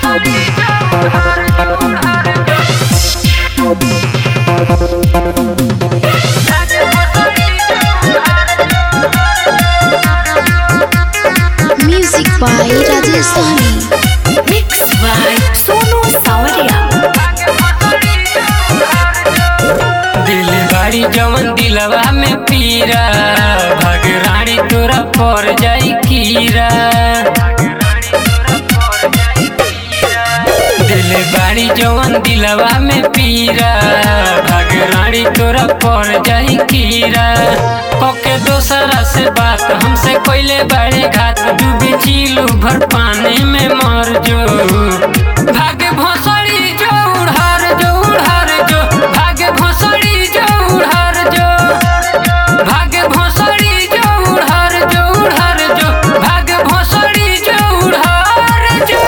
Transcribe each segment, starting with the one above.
Music by Rajesh Sahni. Mixed by Sonu Sawaria. दिल बाड़ी जवन दिलवा में पीरा भग रानी तोरा पर जाई कीरा दिल बाड़ी जवन दिलवा में पीरा भग रानी तोरा पर जाई कीरा ओके दोसरा से बात हमसे कोइले बड़े घात डूबी चीलू भर पानी में मर जो भाग भोसड़ी जो उड़ार जो उड़ार जो भाग भोसड़ी जो उड़ार जो भाग भोसड़ी जो उड़ार जो उड़ार जो भाग भोसड़ी जो उड़ार जो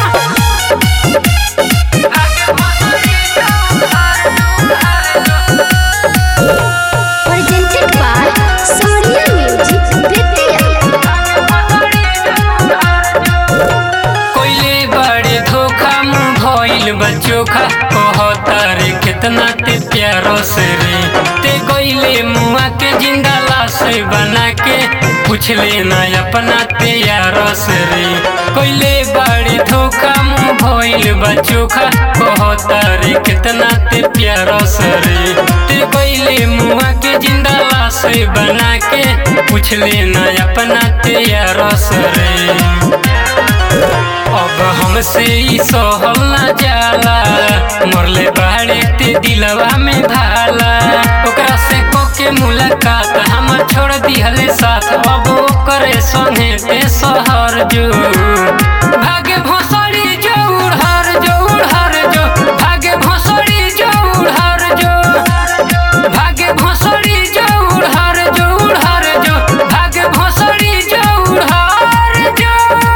भाग भोसड़ी जो उड़ार जो उड़ार जो Presented by Sonia Music Vidya. कोइले बड़े धोखा मुँह भइल बचोखा कहतर कितना ते प्यारो से रे ते कोइले मुआ के जिंदा लाश बना के पूछ लेना अपना ते यारो से रे कोइले बड़े धोखा मुँह भइल बचोखा कहतर कितना ते प्यारो से रे ते कोइले मुआ के जिंदा लाश बना के पूछ लेना अपना ते यारो से रे अब हमसे ई सहल न जाला मरले बाड़े ते दिलवा में भाला ओकरा से कोके मुलाकात हम छोड़ दिहले साथ अब ओकरे संगे ते शहर जो भागे भोसड़ी जो उड़हर जो उड़हर जो भागे भोसड़ी जो उड़हर जो भागे भोसड़ी जो उड़हर जो उड़हर जो भागे भोसड़ी जो उड़हर जो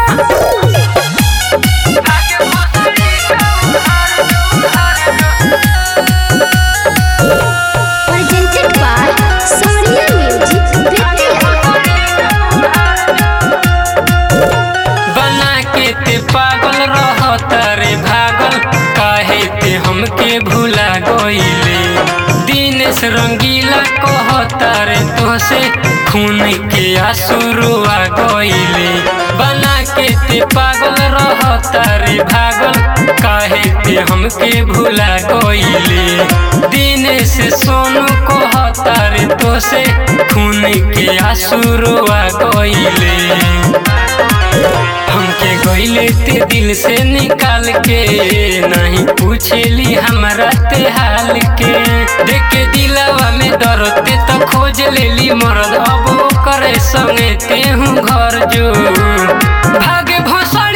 Presented by Sonia Music Vidya. बना के ते पागल रहत रे भागल काहे ते हमके भुला गइले दिनेश रंगीला कहत रे तोसे खून के आंसू रुआ गइले बना के ते पागल रहत रे भागल काहे ते हमके भुला गइले दिनेश सोनू कहत रे तोसे खून के आंसू रुआ गइले हमके गइले ते दिल से निकाल के नहीं पूछेली हमरा ते हाल के देख के दिलवा में दर्द ते तो खोज लेली मरद अब करे संगे ते हूँ घर जो भागे भोसा